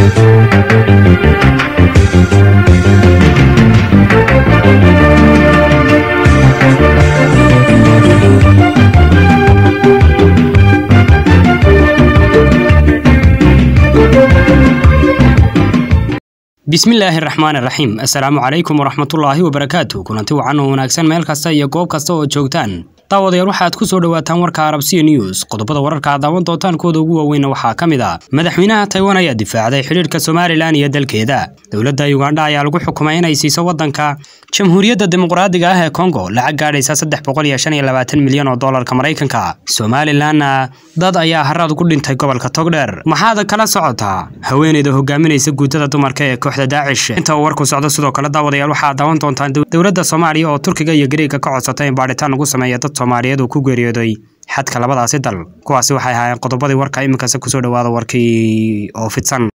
bismillaahi raxmaan raxiim assalaamu calaykum waraxmatullaahi wabarakaatu kulanti wacan oo wanaagsan meel kasta iyo goob kasta oo joogtaan daawadayaal waxaad ku soo dhowaataan warka arabsiya news qodobada wararka aad daawan doontaan kooda ugu waaweynna waxaa ka mid ah madaxweynaha taiwan ayaa difaacday xidhiidhka somalilan iyo dalkeeda dowladda ugandha ayaa lagu xukumay inay siiso waddanka jamhuuriyadda dimuqraadiga ah ee kongo lacag gaadhaysa saddex boqol iyo shan iyo labaatan milyan oo doolarka maraykanka somalilanna dad ayaa haraad ku dhintay gobolka togdheer maxaad kala socotaa haweeneyda hogaaminaysa guutada dumarka ee kooxda daacish inta uu warku socdo sidoo kale daawadayaal waxaad daawan doontaan dowladda soomaaliya oo turkiga iyo gariega ka codsatay in baadhitaan lagu sameeya dad soomaaliyeed uu ku geeriyooday xadka labadaasi dal kuwaasi waxay ahaayeen qodobadii warka iminkase kusoo dhowaada warkii oo fidsan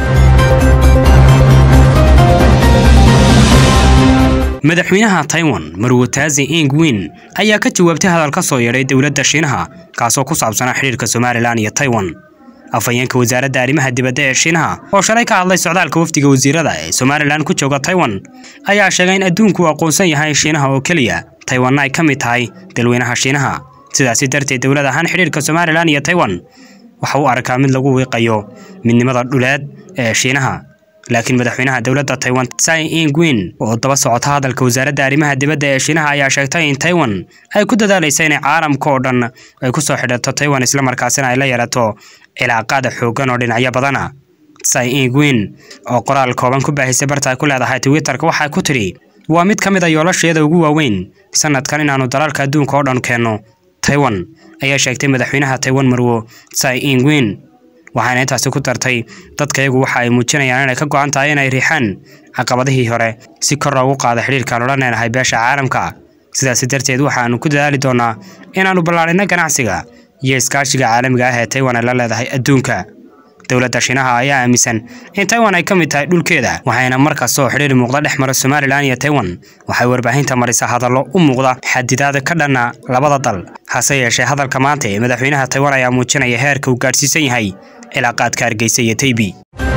madaxweynaha taiwan marwotaazi ing win ayaa ka jawaabtay hadal ka soo yeedhay dowladda shiinaha kaasoo ku saabsanaa xidhiirka somalilan iyo taiwan afhayeenka wasaaradda arrimaha dibadda ee shiinaha oo shalay ka hadlay socdaalka wafdiga wasiirada ee somalilan ku jooga taiwan ayaa sheegay in adduunku uu aqoonsan yahay shiinaha oo keliya taiwanna ay ka mid tahay dalweynaha shiinaha sidaasi darteed dowlad ahaan xidhiirka somalilan iyo taiwan waxa uu arkaa mid lagu wiiqayo midnimada dhuleed ee shiinaha laakiin madaxweynaha dowladda taiwan tsai ing-win oo daba socota hadalka wasaaradda arrimaha dibadda ee shiinaha ayaa sheegtay in taiwan ay ku dadaalaysa inay caalamka oo dhan ay ku soo xidhato taiwan islamarkaasina ay la yeelato cilaaqaada xooggan oo dhinacyo badana tsai ing-win oo qoraal kooban ku baahisay barta ay ku leedahay twitterka waxay ku tidhi waa mid ka mid a yoolasheeda ugu waaweyn sanadkan inaannu dalalka adduunka oo dhan keenno taiwan ayaa sheegtay madaxweynaha taiwan marwo tsai ing-win waxaana intaasi ku dartay dadkayagu waxa ay muujinayaan inay ka go'an tahay inay riixaan caqabadihii hore si kor loogu qaado xidhiirkaan ula neenahay beesha caalamka sidaasi darteed waxaannu ku dadaali doonnaa inaannu ballaadhinno ganacsiga iyo iskaashiga caalamiga ah ee taiwan ay la leedahay adduunka dowladda shiinaha ayaa aaminsan in taiwan ay ka mid tahay dhulkeeda waxayna mar kasta oo xidhiir muuqda dhex mara somalilan iyo taiwan waxay warbaahinta marisa hadallo u muuqda xadidaada ka dhanna labada dal hase yeeshee hadalka maanta ee madaxweynaha taiwan ayaa muujinaya heerka uu gaadhsiisan yahay cilaaqaadka hargeysa iyo taybi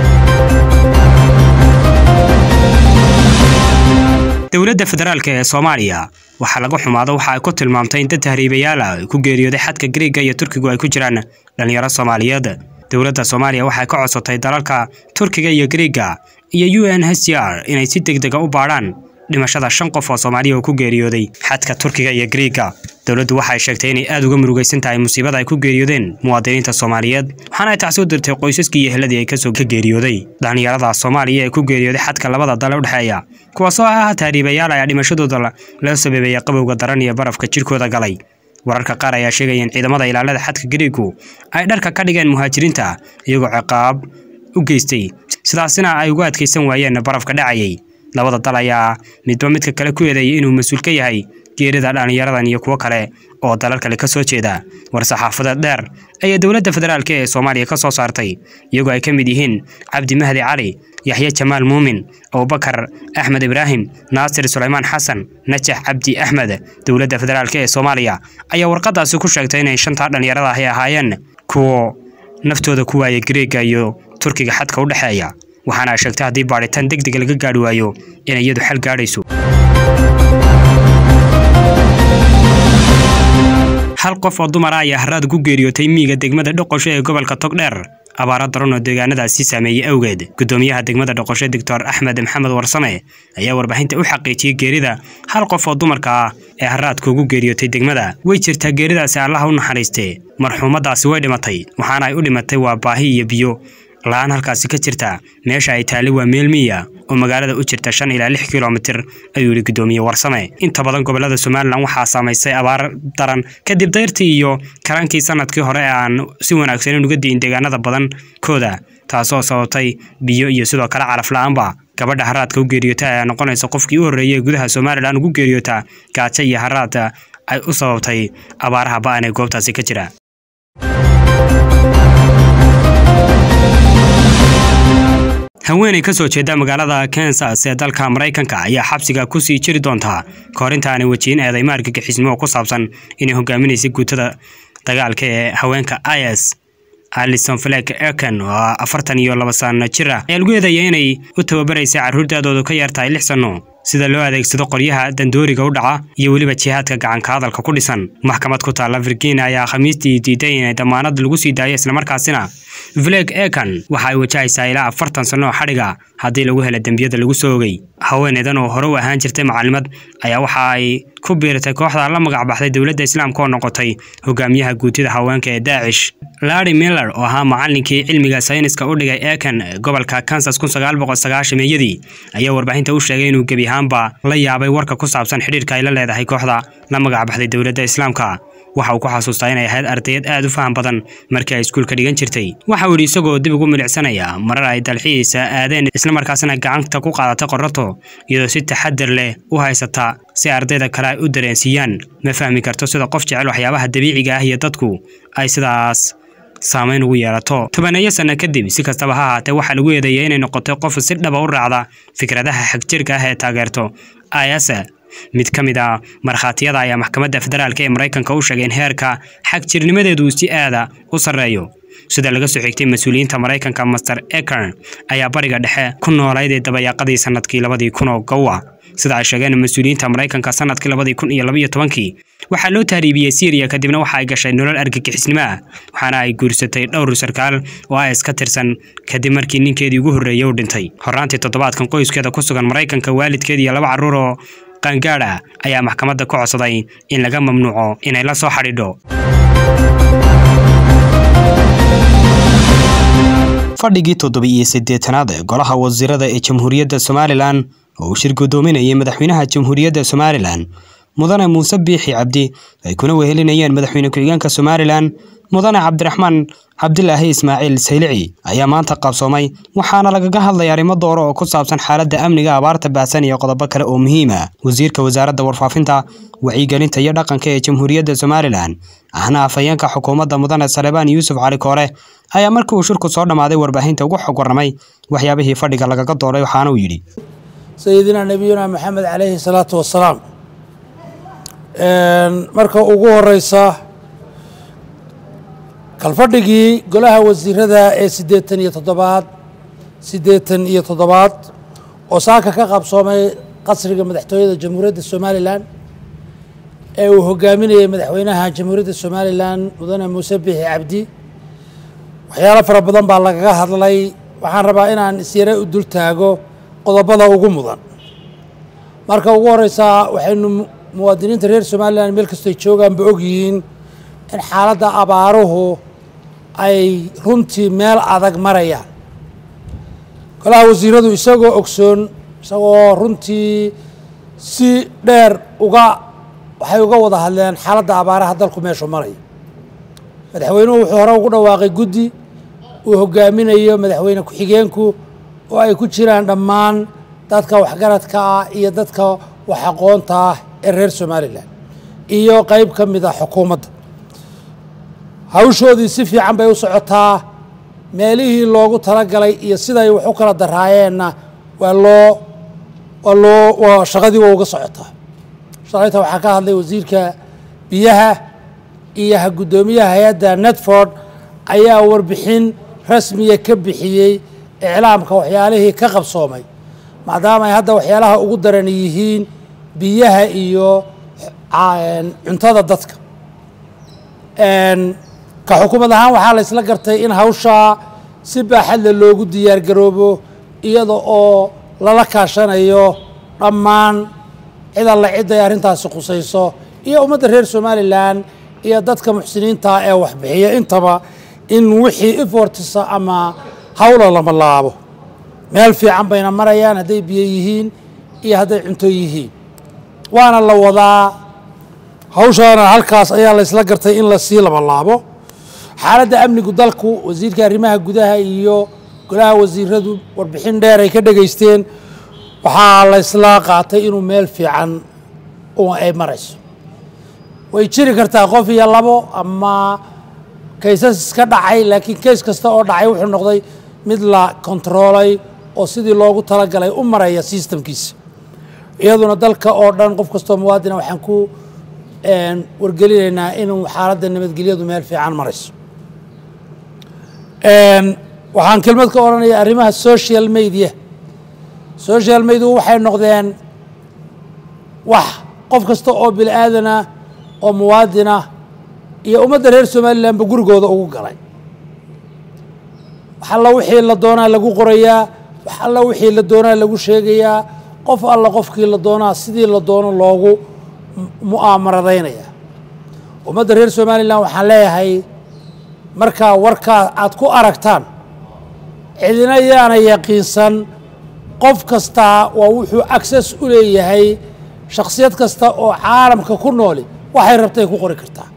dowladda federaalk ee soomaaliya waxaa laga xumaado waxa ay ku tilmaamtay in dad tahriibayaal ah ay ku geeriyooday xadka gariega iyo turkigu ay ku jiraan dhallinyaro soomaaliyeed dowladda soomaaliya waxay ka codsatay dalalka turkiga iyo gariega iyo u n h c r inay si deg dega u baadhaan dhimashada shan qof oo soomaaliya oo ku geeriyooday xadka turkiga iyo gariega dowladdu waxay sheegtay inay aad uga murugaysan tahay musiibada ay ku geeriyoodeen muwaadiniinta soomaaliyeed waxaana ay tacsi u dirtay qoysaskii iyo heladii ay kasoo ka geeriyooday dhallinyarada soomaaliya ee ku geeriyooday xadka labada dal u dhexeeya kuwaasoo ah tahriibayaal ayaa dhimashadooda loo sababeeyay qabowga daran iyo barafka jidhkooda galay wararka qaar ayaa sheegaya in ciidamada ilaalada xadka gariegu ay dharka ka dhigeen muhaajiriinta iyagoo ciqaab u geystay sidaasina ay ugu adkaysan waayeen barafka dhacayay labada dal ayaa midba midka kale ku eedeeyay inuu mas-uul ka yahay geerida dhallinyaradan iyo kuwo kale oo dalal kale ka soo jeeda war-saxaafadeed dheer ayaa dowladda federaalk ee soomaaliya ka soo saartay iyagoo ay ka mid yihiin cabdi mahdi cali yaxye jamaal muumin abubakar axmed ibraahim naasir sulaymaan xasan najax cabdi axmed dowladda federaalk ee soomaaliya ayaa warqadaasi ku sheegtay inay shantaa dhallinyarada ahy ahaayeen kuwo naftooda ku waayay gareega iyo turkiga xadka u dhexeeya waxaana ay sheegtay haddii baadhitaan deg dega laga gaadhi waayo inay iyadu xal gaadhayso hal qof oo dumar ah ayaa haraad ku geeriyootay miyiga degmada dhoqosho ee gobolka togdheer abaaro daran oo deegaanadaasi saameeyey awgeed gudoomiyaha degmada dhoqosho doctor axmed maxamed warsame ayaa warbaahinta u xaqiijiyey geerida hal qof oo dumarka ah ee haraadka ugu geeriyootay degmada way jirtaa geeridaasi allaha u naxariistee marxuumadaasi way dhimatay waxaana ay u dhimatay waa baahi iyo biyo la-aan halkaasi ka jirta meesha ay taali waa meel miya oo magaalada u jirta shan ilaa lix kilomitir ayuu yihi gudoomiye warsame inta badan gobolada somalilan waxaa saamaysay abaar daran kadib dayrtii iyo karankii sanadkii hore ee aan si wanaagsanin uga di'in deegaanada badankooda taasoo sababtay biyo iyo sidoo kale calaf la-aanba gabadha haraadka u geeriyoota ayaa noqonaysa qofkii u horreeyay ee gudaha somalilan ugu geeriyoota gaajo iyo haraad ay u sababtay abaaraha ba-an ee goobtaasi ka jira haweeney ka soo jeeda magaalada kansas ee dalka maraykanka ayaa xabsiga ku sii jiri doontaa kahor intaanay wejiin eedeymo argagixisnimo ku saabsan inay hogaaminaysay guutada dagaalka ee haweenka is alison flek eken oo afartan iyo laba sano jir ah ayaa lagu eedeeyay inay u tababaraysa carruurdaadoodu ka yar tahay lix sanno sida loo adeegsado qoryaha dandooriga u dhaca iyo weliba jihaadka gacanka hadalka ku dhisan maxkamad ku taalla virginia ayaa khamiistii diiday inay damaanad lagu sii daayo islamarkaasina vleg ekan waxa ay wajahaysaa ilaa afartan sanno oo xadhiga haddii lagu hela dembiyada lagu soo ogay haweeneydan oo hore u ahaan jirtay macalimad ayaa waxa ay ku biiratay kooxda la magac baxday dowladda islaamka oo noqotay hogaamiyaha guutida haweenka ee daacish larry miller oo ahaa macallinkii cilmiga sayniska u dhigay ekan gobolka kansas kun sagaal boqol sagaashameeyadii ayaa warbaahinta u sheegay inuu gebi ahaanba la yaabay warka ku saabsan xidhiirka ay la leedahay kooxda la magac baxday dowladda islaamka waxa uu ku xasuustaa inay ahayd ardayad aad u faham badan markii ay iskuulka dhigan jirtay waxa uu yidhi isagoo dib ugu milicsanaya marar ay dalxiisa aadeen islamarkaasina gacanta ku qaadatay qorato iyadoo si taxadar leh u haysata si ardayda kale ay u dareensiiyaan ma fahmi karto sida qof jecel waxyaabaha dabiiciga ah iyo dadku ay sidaas saamayn ugu yeelato tobaneeyo sanno kadib si kastaba ha ahaatee waxaa lagu eedeeyay inay noqotay qof si dhaba u raacda fikradaha xagjirka ah ee taageerto ayase mid ka mid a markhaatiyada ayaa maxkamadda federaalk ee maraykanka u sheegay in heerka xagjirnimadeedu si aada u sarreeyo sida laga soo xigtay mas-uuliyiinta maraykanka master ekern ayaa bariga dhexe ku noolayd ee dabayaaqadii sanadkii labadii kun oo gowa sida ay sheegeen mas-uuliyiinta maraykanka sanadkii labadii kun iyo labaiyo tobankii waxaa loo tahriibiyey syriya kadibna waxa ay gashay nolol argagixisnimo ah waxaana ay guursatay dhowr sarkaal oo a is ka tirsan kadib markii ninkeedii ugu horreeyey u dhintay horaantii toddobaadkan qoyskeeda ku sugan maraykanka waalidkeed iyo laba carruur oo qaangaadh ah ayaa maxkamadda ku codsaday in laga mamnuuco inay la soo xadhiidho fadhigii toddoba-iyo siddeetanaad ee golaha wasiirada ee jamhuuriyadda somalilan oo uu shir guddoominayay madaxweynaha jamhuuriyadda somalilan mudane muuse biixi cabdi ay kuna wehelinayeen madaxweyne ku-xigeenka somalilan mudane cabdiraxmaan cabdilaahi ismaaciil saylici ayaa maanta qabsoomay waxaana lagaga hadlay arrimo dooro oo ku saabsan xaaladda amniga abaarta baahsan iyo qodobo kale oo muhiim ah wasiirka wasaaradda warfaafinta wacyigelinta iyo dhaqanka ee jamhuuriyadda somalilan ahna afhayeenka xukuumadda mudane salebaan yuusuf cali koore ayaa markii uu shirku soo dhammaaday warbaahinta ugu xog warramay waxyaabihii fadhiga lagaga dooray waxaana uu yidhi sayidina nebiyuna maxamed calayhi salaatu wasalaam marka ugu horeysa kalfadhigii golaha wasiirada ee siddeetan iyo toddobaad siddeetan iyo toddobaad oo saaka ka qabsoomay qasriga madaxtooyada jamhuuriyadda somalilan ee uu hogaaminayay madaxweynaha jamhuuriyadda somalilan mudane muuse biixi cabdi waxyaalo fara badan baa lagaga hadlay waxaan rabaa inaan isyare u dul taago qodobada ugu mudan marka ugu horeysa waxaynu muwaadiniinta reer somalilan meel kastoy joogaanba ogyihiin in xaaladda abaaruhu ay runtii meel adag marayaan golaha wasiiradu isagoo ogsoon isagoo runtii si dheer uga waxay uga wada hadleen xaaladda abaaraha dalku meeshu maraya madaxweynuhu wuxuu hore ugu dhawaaqay guddi uu hogaaminayo madaxweyne ku-xigeenku oo ay ku jiraan dhammaan dadka waxgaradka ah iyo dadka wax aqoonta ah ee reer somalilan iyo qeyb ka mid a xukuumadda hawshoodii si fiican bay u socotaa meelihii loogu talagalay iyo siday wax u kala daraayeenna waa loo waa loo waa shaqadii waa uga socotaa shalayta waxaa ka hadlay wasiirka biyaha iyo guddoomiyaha hay-adda netford ayaa warbixin rasmiya ka bixiyey iclaamka waxyaalihii ka qabsoomay maadaama ay hadda waxyaalaha ugu daran yihiin biyaha iyo cuntada dadka ka xukuumad ahaan waxaa la isla gartay in hawshaa si baaxadle loogu diyaargaroobo iyada oo lala kaashanayo dhammaan cid alla cid ay arrintaasi khusayso iyo ummadda reer somalilan iyo dadka muxsiniinta ee waxbixiya intaba in wixii ifortisa ama hawla lama laabo meel fiican bayna marayaan hadday biyo yihiin iyo hadday cunto yihiin waana la wadaa hawshaana halkaas ayaa la isla gartay in lasii labalaabo xaaladda amnigu dalku wasiirka arrimaha gudaha iyo golaha wasiiradu warbixin dheer ay ka dhegaysteen waxaa la isla qaatay inuu meel fiican ay marayso way jiri kartaa qof iyo labo ama kaysas iska dhacay laakiin kays kasta oo dhacay wuxuu noqday mid la kontaroolay oo sidii loogu talagalay u maraya sistamkiisa iyaduna dalka oo dhan qof kastoo muwaadina waxaan ku wargelinaynaa inuu xaaladda nabadgelyadu meel fiican marayso waxaan kelmad ka odhanaya arrimaha social media social media waxay noqdeen wax qof kasta oo bini aadanah oo muwaadinah iyo ummadda reer somalilanba gurigooda ugu galay wax alla wixii la doonaa lagu qorayaa wax alla wixii la doonaa lagu sheegayaa qof alla qofkii la doonaa sidii la doono loogu mu'aamaradaynaya ummadda reer somalilan waxaan leeyahay markaa warkaa aad ku aragtaan cidina yaana yaqiinsan qof kastaa waa wuxuu access u leeyahay shakhsiyad kasta oo caalamka ku nooli waxay rabtay ku qori kartaa